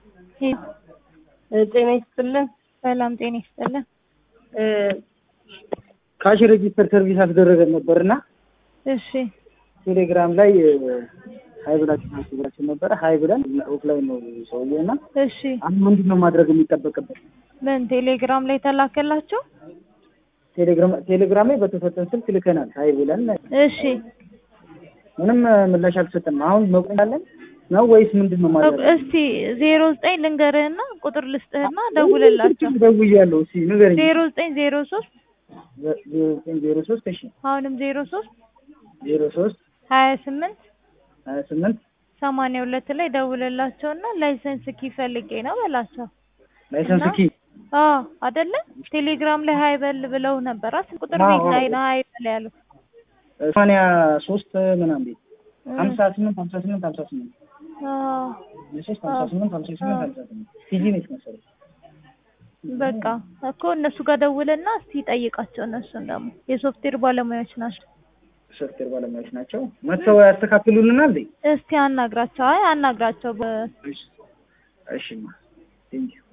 ጤና ይስጥልን። ሰላም ጤና ይስጥልን። ካሽ ሬጂስተር ሰርቪስ አስደረገን ነበር እና እሺ ቴሌግራም ላይ ሀይ ብላችሁ ብላችሁ ነበረ። ሀይ ብለን ኦፍላይን ነው ሰውዬው እና እሺ አሁን ምንድን ነው ማድረግ የሚጠበቅበት? ምን ቴሌግራም ላይ ተላከላቸው? ቴሌግራም ቴሌግራም ላይ በተሰጠን ስልክ ልከናል። ሀይ ብለን እሺ ምንም ምላሽ አልተሰጠንም። አሁን መቆያለን ነው ወይስ ምንድን ነው ማድረግ? እስቲ ዜሮ ዘጠኝ ልንገርህና ቁጥር ልስጥህና ደውልላቸው። ደውያለሁ። እስኪ ንገረኝ። ዜሮ ዘጠኝ ዜሮ ሶስት ዜሮ ዘጠኝ ዜሮ ሶስት እሺ አሁንም ዜሮ ሶስት ዜሮ ሶስት ሀያ ስምንት ሀያ ስምንት ሰማንያ ሁለት ላይ ደውልላቸውና ላይሰንስ ኪ ፈልጌ ነው በላቸው። ላይሰንስ እና- ኪ አዎ አይደለ ቴሌግራም ላይ ሀይ በል ብለው ነበር። ስንት ቁጥር አዎ፣ ቤት ላይ አዎ። ነው ሀይ በል ያሉት? ሰማንያ ሶስት ምናምን ቤት እ ሀምሳ ስምንት ሀምሳ ስምንት ሀምሳ ስምንት አዎ የሶስት ሀምሳ ስምንት ሀምሳ ስምንት ሀምሳ ስምንት ፒጂ ነች መሰለኝ። በቃ እኮ እነሱ ጋር ደውልና እስቲ ጠይቃቸው። እነሱን ደግሞ የሶፍትዌር ባለሙያዎች ናቸው። ሶፍትዌር ባለሙያዎች ናቸው። መጥተው ያስተካክሉልናል እንዴ? እስቲ አናግራቸው። አይ አናግራቸው በ እሺ እሺማ ቴንኪው